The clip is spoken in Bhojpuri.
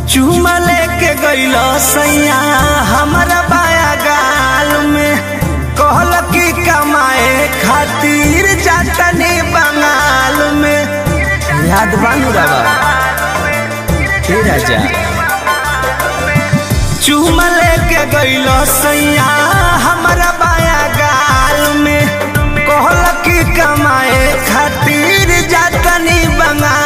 चूमा लेके गइलो सैया हमारा बाया गाल में कहल की कमाए खातिर जातनी बंगाल में याद बानू रवा हे राजा चूमा लेके गइलो सैया हमारा बाया गाल में कहल की कमाए खातिर जातनी बंगाल